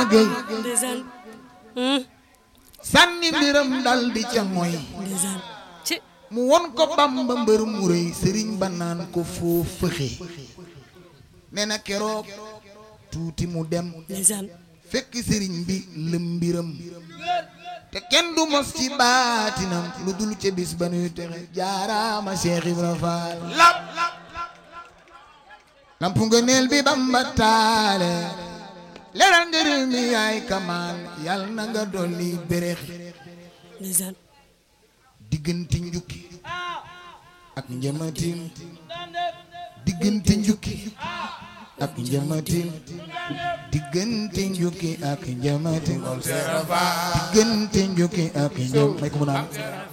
géy ndeysaan sànni mbiram dal di ca mooy ndeysaan ci mu won ko bamba mbër mu rëy sëriñ ba naan ko foo fëxe nee na keroog tuuti mu dem ndeysaan fekk sëriñ bi lëm mbiram te kenn du mos ci baatinam lu dul ca bis ba nuy texe jaaraama Cheikh Ibra Fall lampu nga neel bi bamba taale leeral njëriñ mi yaay kamaan yàlla na nga dolli béréx ndeysaan diggante njukki ak njëmatin diggante njukki ak njëmatin diggante njukki ak njëmatin diggante njukki ak njëm may ko mu naan